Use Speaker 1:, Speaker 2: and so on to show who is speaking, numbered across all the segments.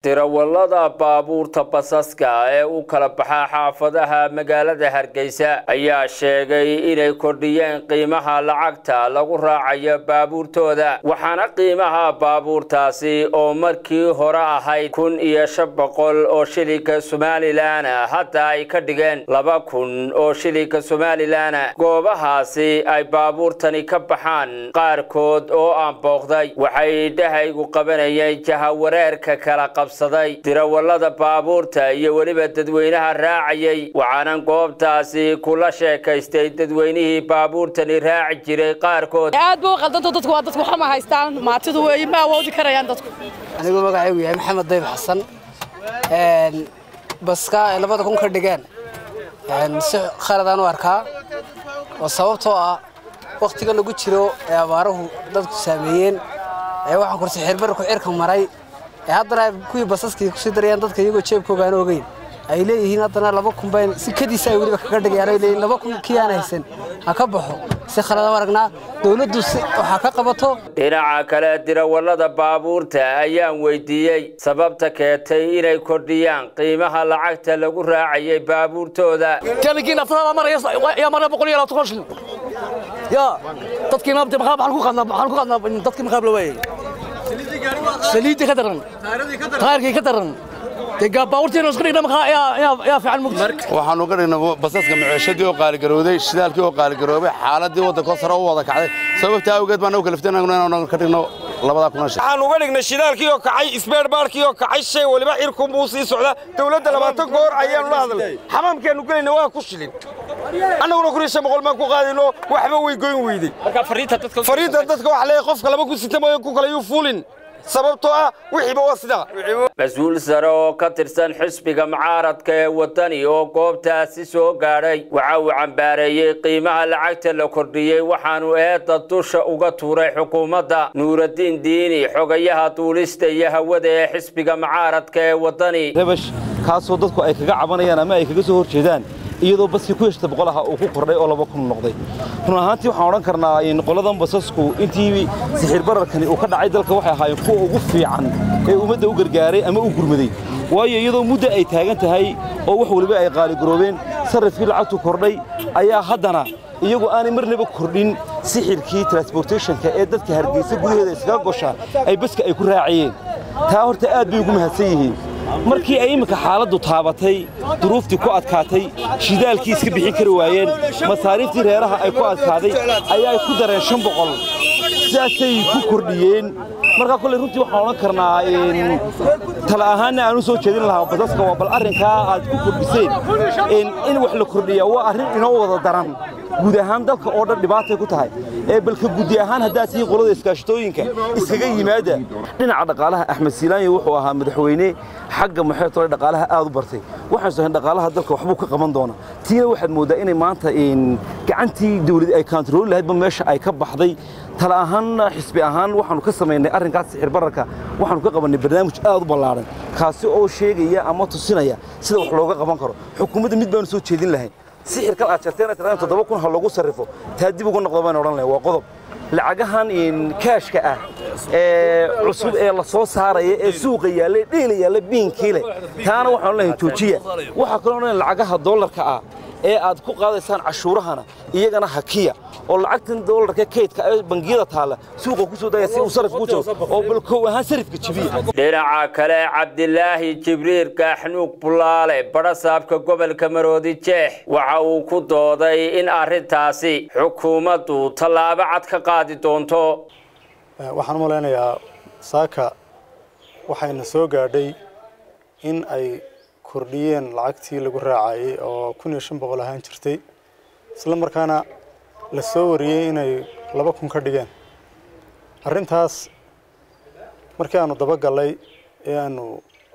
Speaker 1: tirawallada baabuurta basaska ee u kala baxa xaafadaha magaalada hargeysa ayaa sheegay inay kordhiyeen qiimaha lacagta lagu raacayo baabuurtooda waxaana qiimaha baabuurtaasi oo markii hore ahayd kun iyo shan boqol oo shilinka somalilan hadda ay ka dhigeen laba kun oo shilinka somalilan goobahaasi ay baabuurtani ka baxaan qaarkood oo aan booqday waxay dhahaygu qabanayeen jahawareerka kala qab tirawallada baabuurta iyo weliba dadweynaha raacayay waxaanan goobtaasi kula sheekaystay dadweynihii baabuurtani raaci jiray qaarkood
Speaker 2: aad ba u qaldanta dadku waa dadku waxama haystaan maatidu weeye ma awoodi karayaan dadku
Speaker 3: aniguu magacaygu yahay maxamed dayb xasan baska ay labada kun ka dhigeen si khaladaan u arkaa oo sababtoo ah wakhtiga lagu jiro ee abaaruhu dadku saameeyeen ee waxaan kursi xirbarku cirka maray ee haddana kuwii basaskii kusii darayaan dadka iyagoo jeebkooga aan ogeyn ay leeyihiin haddana laba kun bayn si kadiisa ay weliba kaga dhigayaan ay leeyihin laba kun kii aan haysan ha ka baxo si khaladaan aragnaa dawladdu waxaa ka qabato
Speaker 1: dhinaca kale dirawallada baabuurta ayaan weydiiyey sababta keentay inay kordhiyaan qiimaha lacagta lagu raacayay baabuurtooda
Speaker 4: kaligiin aftada maraya yaa maraya boqol iyo labaatan shilin yaa dadkii maabta maxaa maxaan ku qadnaa maxaan ku qadnaa dadkii maxaa la waayay saliidii ka daran taarkii ka daran
Speaker 5: waxaanu ka dhignay basaska maciishadii oo qaaligarowday shidaalkii oo qaaligaroobay xaaladii waddanko sare u wada kacday sababtaa awgeed baan u kaliftay inaan ka dhigno labadaa kuna shil
Speaker 6: waxaan uga dhignay shidaalkii oo kacay isbeerbaarkii oo kacay shay waliba cirkun buu sii socdaa dawladda labaatan goor ayaanu la hadlay xamaamkeenu gelayna waa ku shilin annaguna kun iyo shan boqol baan ku qaadayno waxba way goyn weyday fariinta dadka waxa leeyahay qofka laba ku sita mooye ku kale yuu fuulin sababtoo ah wixiiba waa sidaa
Speaker 1: mas-uul sare oo ka tirsan xisbiga mucaaradka ee waddani oo goobtaasi soo gaadhay waxa uu cambaareeyey qiimaha lacagta la kordhiyey waxaanu eedda dusha uga tuuray xukuumadda nuuraddiin diini xogayaha duulista iyo hawada ee xisbiga mucaaradka ee waddani
Speaker 7: rebash kaasoo dadku ay kaga cabanayaan ama ay kaga soo hor jeedaan iyadoo baskii ku heshta boqolaha uu ku kordhay oo laba kun noqday run ahaantii waxaan odhan karnaa in qoladan basasku intii sixir bararkani uu ka dhacay dalka waxay ahaayeen kuwa ugu fiican ee ummadda u gargaaray ama u gurmaday waayo iyadoo muddo ay taagan tahay oo wax weliba ay qaaligaroobeen sarrafkii lacagtu kordhay ayaa haddana iyagu aanay marnaba kordhin sixirkii transportationka ee dadka hargeysa gudaheeda iskaga goshaa ay baska ay ku raacayeen taa horta aad bay ugu mahadsan yihiin markii ay imminka xaaladdu taabatay duruuftii ku adkaatay shidaalkii iska bixin kari waayeen masaariiftii reeraha ay ku adkaaday ayaa ku dareen shan boqol sidaasay ku kordhiyeen markaa kolley runtii waxaan odhan karnaa tala ahaanna aan u soo jeedin lahaa basaska waa bal arrinkaa aad ku kordhiseen in wax la kordhiyaa waa arrin inoo wada daran guud ahaan dalka oo dhan dhibaatay ku tahay ee balka guddi ahaan haddaad tihiin qolada iskaashatooyinka iskaga yimaada dhinaca dhaqaalaha axmed siilaanya wuxuu ahaa madaxweyne xagga maxeetole dhaqaalaha aad u bartay waxaan sahayn dhaqaalaha dalka waxbuu ka qaban doonaa tiina waxaad mooddaa inay maanta gacantii dawlad ay kaantarooli lahaydba meesha ay ka baxday tala ahaanna xisbi ahaan waxaanu ka samaynay arrinkaas sixir bararka waxaanu ka qabannay barnaamij aad u ballaadhan kaasi oo sheegaya ama tusinaya sida wax looga qaban karo xukuumadda mid baanu soo jeedin lahayn sixirkan aad jarteen tiraan toddoba kun ha lagu sarrifo taa dib uga noqdo baan odhan lahay waa qodob lacagahan kaashka ah ee cusub ee la soo saaraya ee suuqa yaalla dheela yaalla biinkiile taana waxaan lahayn joojiya waxaa kaloo odhan lacagaha dollarka ah ee aad ku qaadaysaan cashuurahana iyagana hakiya oo lacagtan dollarka kaydka ee bangiyada taalla suuqa ku soo daya si uu sarif ku jiro oo balkow ahaan sarifka jibiya
Speaker 1: dhinaca kale cabdilaahi jibriil gaaxnuug bulaale badhasaabka gobolka maroodi jeex waxa uu ku dooday in arrintaasi xukuumaddu tallaabo cad ka qaadi doonto
Speaker 8: waxaan u malaynayaa saaka waxayna soo gaadhay in ay kordhiyeen lacagtii lagu raacayay oo kun iyo shan boqol ahaan jirtay isla markaana la soo wariyey inay laba kun ka dhigeen arrintaas markii aanu dabagallay ee aanu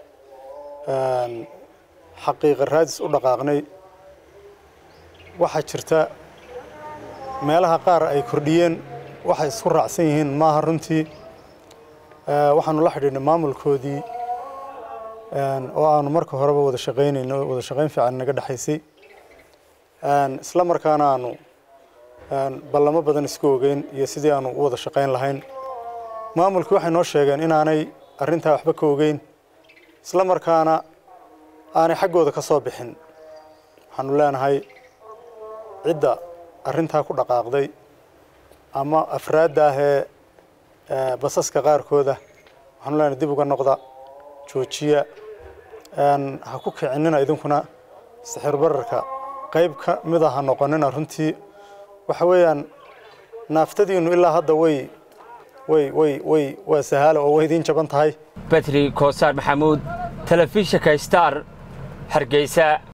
Speaker 8: xaqiiqa raadis u dhaqaaqnay waxaa jirta meelaha qaar ay kordhiyeen waxay isku raacsan yihiin maaha runtii waxaanu la xidhiidhnay maamulkoodii oo aanu marka horeba wada shaqaynayno wada shaqayn fiican naga dhexaysay isla markaana aanu ballamo badan isku ogeyn iyo sidii aanu u wada shaqayn lahayn maamulkii waxay noo sheegeen inaanay arrintaa waxba ka ogeyn isla markaana aanay xaggooda ka soo bixin waxaanu leenahay cidda arrintaa ku dhaqaaqday ama afraadda ahee basaska qaarkooda waxaanu leenahay dib uga noqda joojiya ha ku kicinina idinkuna sixir bararka qayb ka mid a ha noqonina runtii waxa weeyaan naaftadiinnu ilaa hadda way way way way waa sahaala oo way idiin jaban tahay
Speaker 1: batri koosaar maxamuud telefishinka star hargeysa